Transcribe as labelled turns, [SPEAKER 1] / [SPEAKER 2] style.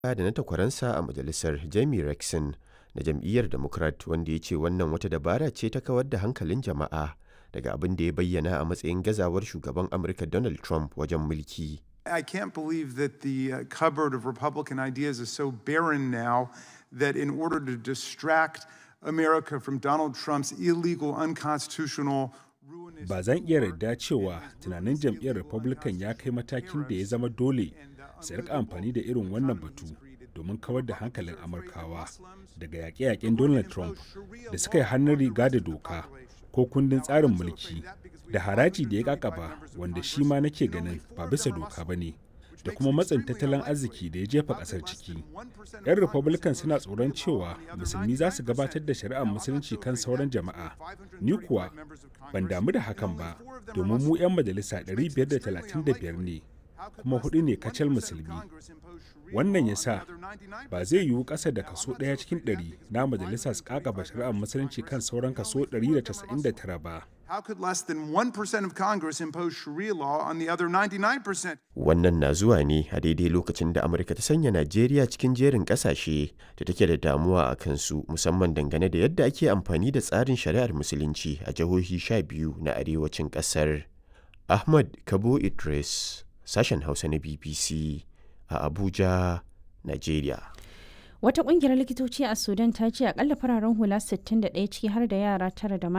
[SPEAKER 1] da na takwaransa a majalisar Jamie Rexon na jam'iyyar Democrat wanda ya ce wannan wata dabara ce ta kawar da hankalin jama'a daga abin da ya bayyana a matsayin gazawar shugaban Amurka Donald Trump wajen mulki.
[SPEAKER 2] I can't believe that the uh, cupboard of Republican ideas is so barren now that in order to distract America from Donald Trump's illegal, unconstitutional, ruinous.
[SPEAKER 3] Ba zan iya yarda cewa tunanin jam'iyyar Republican ya kai matakin da ya zama dole su rika amfani da irin wannan batu domin kawar da hankalin Amurkawa daga yaƙe-yaƙen Donald Trump da suka yi hannun riga da doka ko kundin tsarin mulki da haraji da ya kakaba wanda shi ma nake ganin ba bisa doka ba ne da kuma matsin tattalin arziki da ya jefa kasar ciki yan republican suna tsoron cewa musulmi za su gabatar da shari'ar musulunci kan sauran jama'a ni kuwa ban damu da hakan ba domin mu 'yan majalisa 535 ne kuma hudu ne kacal musulmi wannan ya sa ba zai yiwu ƙasa da kaso ɗaya cikin ɗari na majalisa su kakaba shari'ar musulunci kan sauran kaso 199 ba
[SPEAKER 2] How could less than 1% of Congress impose Sharia law on the other 99%?
[SPEAKER 1] Wannan na zuwa ne a daidai lokacin da Amurka ta sanya Najeriya cikin jerin ƙasashe da take da damuwa a kansu musamman dangane da yadda ake amfani da tsarin shari'ar musulunci a jihohi sha biyu na arewacin ƙasar. Ahmad Kabo Idris, sashen Hausa na BBC a Abuja, Najeriya.
[SPEAKER 4] Wata kungiyar likitoci a Sudan ta ce akalla fararen hula 61 ciki har da yara tara da